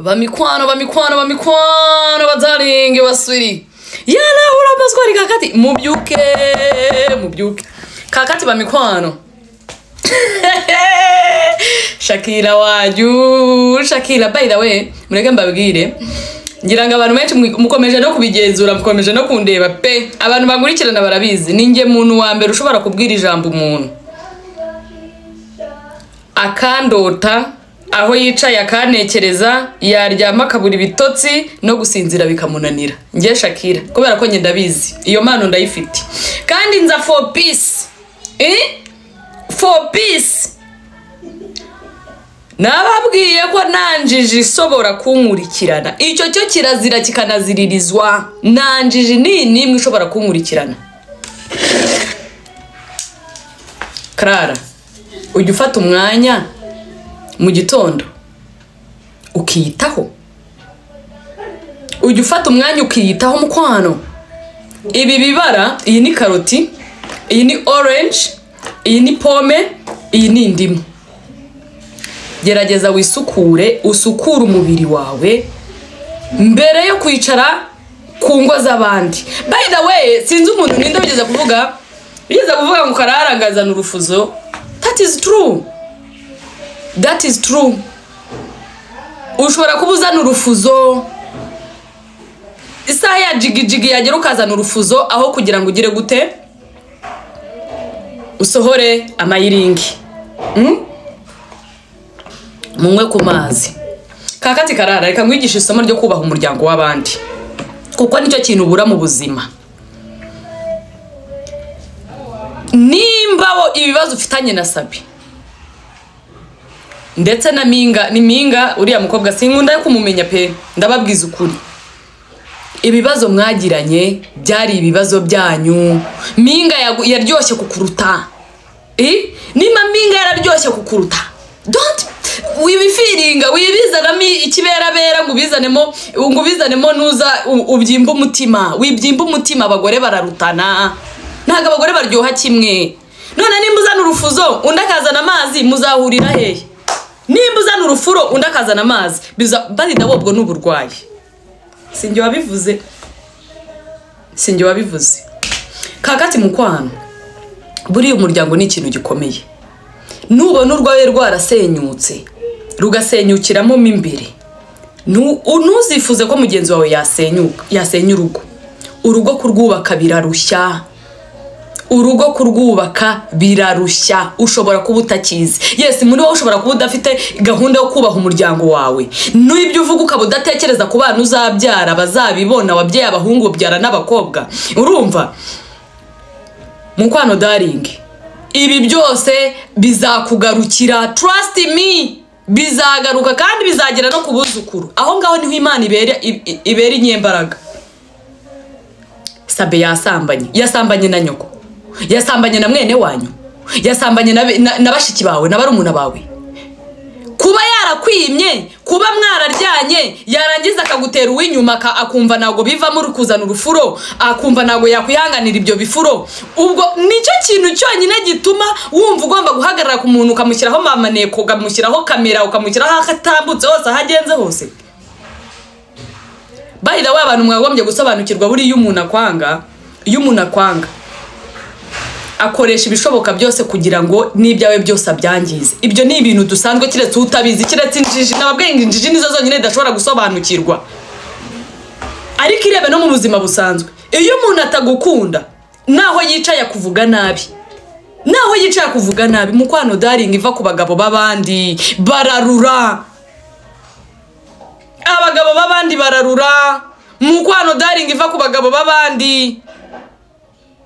bamikwano bamikwano bamikwano badaringi baswiri yana urambazwari kakati mubyuke mubyuke kakati bamikwano shakira wanyu shakira by the way mureke mbabwire ngira ngo abantu benshi mu- mukomeje no kubigenzura mukomeje no kundeba pe abantu bankurikirana barabizi ninjye muntu wa mbere ushobora kubwira ijambo umuntu akandota aho yicaye akanekereza yaryama akabura ibitotsi no gusinzira bikamunanira nge shakira kubera ko njye ndabizi iyo mpano ndayifite kandi nza for peace eh? for peace nababwiye ko nta njiji isobora kunkurikirana icyo cyo kirazira kikanaziririzwa nta njiji ni n'imwe ishobora kunkurikirana karara ujya ufata umwanya mu gitondo ukiyitaho ujya ufata umwanya ukiyitaho mukwano ibi bibara iyi ni karoti iyi ni orange iyi ni pome iyi ni indimu gerageza wisukure usukure umubiri wawe mbere yo kwicara ku ngo z'abandi by the way sinzi umuntu ninde wigeze kuvuga wigeze kuvuga ngo kararangazana urufuzo that is true that is true ushobora kuba uzana urufuzo isaha ya jigijigi yagera ukazana urufuzo aho kugira ngo ugire gute usohore amayiringi munywe ku mazi kakati karara reka nkwigishe isomo ryo kubaha umuryango w'abandi kuko nicyo kintu ubura mu buzima nimba wo ibibazo ufitanye na sabi ndetse na minga ni minga uriya mukobwa sinkunda yo kumumenya pe ndababwiza ukuri ibibazo mwagiranye byari ibibazo byanyu minga yagu- yaryoshye kukuruta Eh? nimba mpinga yararyoshye kukuruta don't wibifiringa wibizanamo ikiberabera ngo ubizanemo ngo ubizanemo nuza u- ubyimbe umutima wibyimba umutima abagore bararutana ntabwo abagore baryoha kimwe none nimba uzana urufuzo undi akazana amazi muzahurira hehe nimba uzana urufuro undi akazana amazi biza barida wobwo ni uburwayi sinjye wabivuze sinjye wabivuze kakati mukwano buriya umuryango ni ikintu gikomeye nubona urwawe rwarasenyutse rugasenyukiramo mo imbere nu- ntuzifuze ko mugenzi wawe yasenyuka yasenya urugo urugo kurwubaka birarushya urugo kurwubaka birarushya ushobora kuba utakizi yesi muri wowe ushobora kuba udafite gahunda yo kubaha umuryango wawe n'ibyo uvuga ukaba udatekereza ku bana uzabyara bazabibona wabyaye abahungu ubyara n'abakobwa urumva mukwano daringi ibi byose bizakugarukira trust me bizagaruka kandi bizagera no ku buzukuru aho ngaho niho imana ibera i- i- ibera inyembaraga sabe yasambanye yasambanye na nyoko yasambanye na mwene wanyu yasambanye na, be- na, na bashiki bawe na barumuna bawe kuba yarakwimye kuba mwararyanye yarangiza akagutera uw'inyuma aka- akumva ntabwo bivamo uri kuzana urufuro akumva ntabwo yakwihanganira ibyo bifuro ubwo nicyo kintu cyonyine gituma wumva ugomba guhagarara ku muntu ukamushyiraho mamaneko ukamushyiraho kamera ukamushyiraho aho atambutse hose aho agenze hose by the way abantu mwagombye gusobanukirwa buriya iyo umuntu akwanga iyo umuntu akwanga akoresha ibishoboka byose kugira ngo n'ibyawe byose abyangize ibyo ni ibintu dusanzwe keretse utabizi keretse injiji nababwiye ngo injiji nizo zonyine zidashobora gusobanukirwa ariko irebe no mu buzima busanzwe iyo umuntu atagukunda naho yicaye akuvuga nabi naho yicaye akuvuga nabi mukwano daringi iva ku bagabo b'abandi bararura abagabo b'abandi bararura mukwano daringi iva ku bagabo b'abandi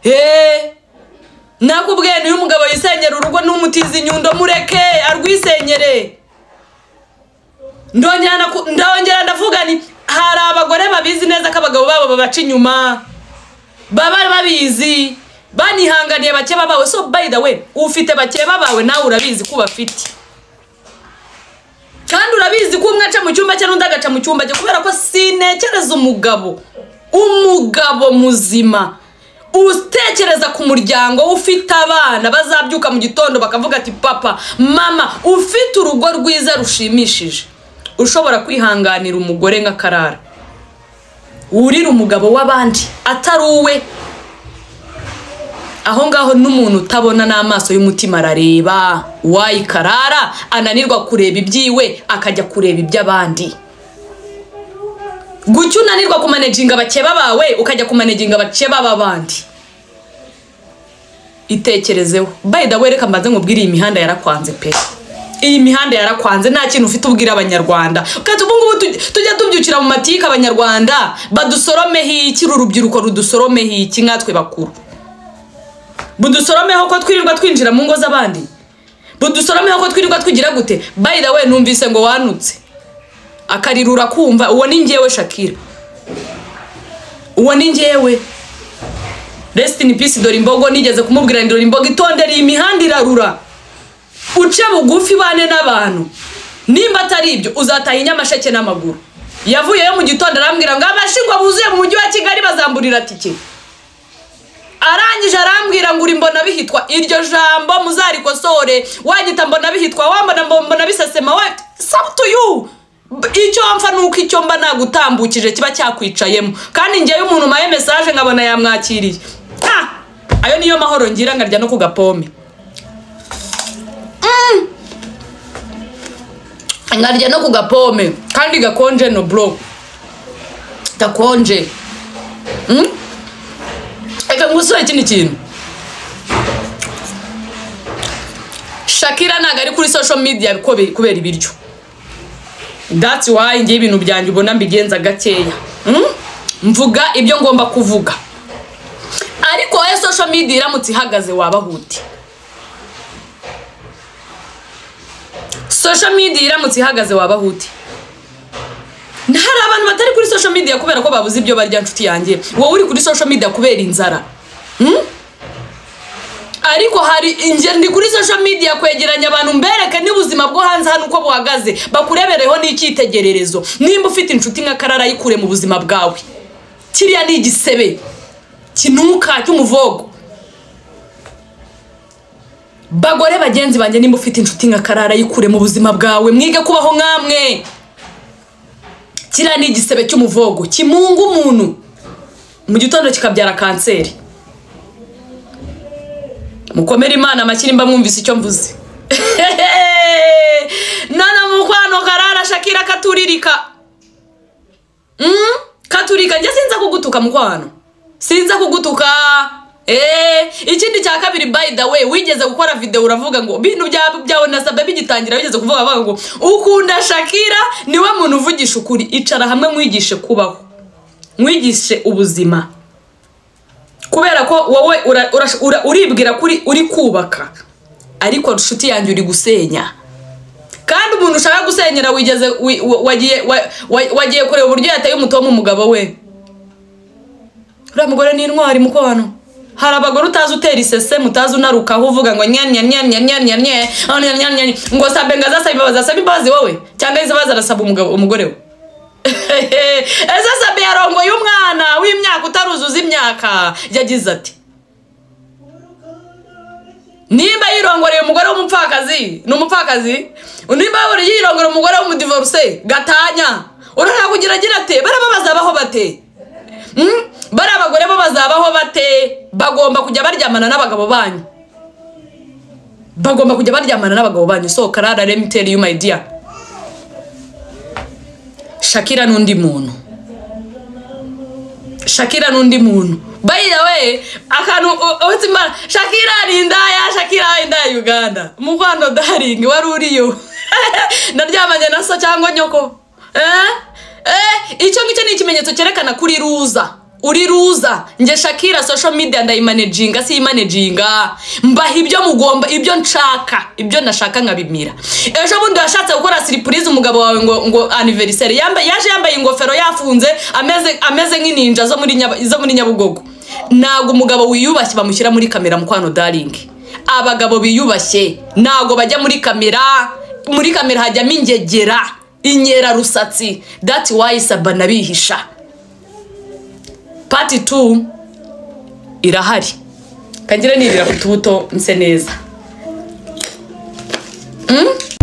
heee nakubwiye niyo umugabo yisenyera urugo n'umutizi inyundo mureke arwisenyere ndongera naku- ndongera ndavuga nti hari abagore babizi neza ko abagabo babo babaca inyuma baba babizi banihanganiye bakeba bawe so by the way ufite bakeba bawe nawe urabizi ko ubafite kandi urabizi ko umwe aca mu cyumba cye n'undi agaca mu cyumba cye kubera ko sinekereza umugabo umugabo muzima utekereza ku muryango ufite abana bazabyuka mu gitondo bakavuga ati papa mama ufite urugo rwiza rushimishije ushobora kwihanganira umugore nka karara wurira umugabo w'abandi atari uwe aho ngaho n'umuntu utabona n'amaso y'umutima arareba wayi karara ananirwa kureba ibyiwe akajya kureba iby'abandi gucya unanirwa kumanejinga abakeba bawe ukajya kumanejinga abakeba b'abandi itekerezeho bayida wereka mbanze nkubwire iyi mihanda yarakwanze pe iyi mihanda yarakwanze nta kintu ufite ubwira abanyarwanda kandi ubu ngubu tuj- tujya tubyukira mu matike abanyarwanda badusoromeho iki uru rubyiruko rudusoromeho iki nkatwe bakuru budusoromeho ko twirirwa twinjira mu ngo z'abandi budusoromeho ko twirirwa twigira gute bayida we numvise ngo wanutse akarira urakumva uwo ni njyewe shakira uwo ni njyewe Rest in peace dore imbogo nigeze kumubwira ngo dore imbogo itondere iyi mihanda irarura uce bugufi bane n'abantu nimba atari ibyo uzataha i nyamasheke n'amaguru yavuyeyo mu gitondo arambwira ngo amashingwa buzuye mu mujyi wa kigali bazamburira tike arangije arambwira ngo uri mbona bihitwa iryo jambo muzarikosore wagita mbona bihitwa wambona mbo- mbona bisesema we sabutu yu icyo mpfa ni uko icyo mba nagutambukije kiba cyakwicayemo kandi njyewe umuntu umaye mesaje nkabona yamwakiriye Ah! ayo niyo mahoro ngira nkarya no ku gapome nkarya no ku gapome kandi gakonje no bro gakonje Mm? reka ngusobe ikindi kintu shakira ntabwo ari kuri social media kobe- kubera ibiryo that's why ngiye ibintu byanjye ubona mbigenza gakeya Mm? mvuga ibyo ngomba kuvuga ariko wowe social media iramutse ihagaze wabahuti social media iramutse ihagaze waba huti hari abantu batari kuri social media kubera ko babuze ibyo barya nshuti yanjye wowe uri kuri social media kubera inzara Hmm? ariko hari inge ndi kuri social media kwegeranya abantu mbereke n'ubuzima bwo hanze hano uko buhagaze bakurebereho n'icyitegererezo nimba ufite inshuti nka karara yikure mu buzima bwawe kiriya ni igisebe kinuka cy'umuvogo bagore bagenzi banjye nimba ufite inshuti nka karara yikure mu buzima bwawe mwige kubaho nk'amwe kiriya ni igisebe cy'umuvogo kimunga umuntu mu gitondo kikabyara kanseri mukomere imana amashyira imba mwumvise icyo mvuze none mukwano karara shakira katuririka Mm, katurika njye sinza kugutuka mukwano sinza kugutuka Eh, ikindi cya kabiri by the way wigeze gukora video uravuga ngo bintu bya- byawe nasabe bigitangira wigeze kuvuga avuga ngo ukunda shakira niwe muntu uvugisha ukuri icara hamwe mwigishe kubaho mwigishe ubuzima kubera ko wowe ura- ura- ura- uribwira kuri uri kubaka ariko inshuti yanjye uri gusenya kandi umuntu ushaka gusenyera wigeze wi- wa- wagiye wa- wa- wagiye kureba uburyo yateye umutomo umugabo we uriya mugore ni intwari mukono hari abagore utazi utera isese mutazi unarukaho uvuga ngo nyanya nyanya nyanya nyanya oh, nyanya nyanya nyanya ngo sabe ngo azasaba imbabazi asaba imbabazi wowe cyangwa izaba zarasaba umugabo umugore we ese sabe yarongoye umwana w'imyaka utaruzuza imyaka yagize ati nimba yirongoreye umugore w'umupfakazi ni umupfakazi nimba yaburiye yirongoreye umugore w'umudivoruse gatanya urashaka kugira agira ate baraba bazabaho bate Mm? bariya bagore bo bazabaho bate bagomba kujya baryamana n'abagabo banyu bagomba kujya baryamana n'abagabo banyu so karara let me tell you my dear shakira n'undi muntu shakira n'undi muntu bayira we akantu u- uretse imana shakira hari indaya shakira hari indaya uganda mukwano daringi wari uriyo naryamanye na so cyangwa nyoko eh? Eh, icyo ngicyo ni ikimenyetso cyerekana ko uri ruza uri ruza nge shakira social media ndayimanejinga siyimanejinga mbaha ibyo mugomba ibyo nshaka ibyo nashaka nkabimira ejo bundi washatse gukora siripurize umugabo wawe ngo ngo aniveriseri yambaye yaje yambaye ingofero yafunze ameze ameze nk'ininja zo muri Nyaba- zo muri nyabugogo ntabwo umugabo wiyubashye bamushyira muri kamera mukwano daringi abagabo biyubashye ntabwo bajya muri kamera muri kamera hajyamo ingegera inyerarusatsi dati wayisaba nabihisha pati tu irahari kangire nirira ku tubuto nse neza Mm?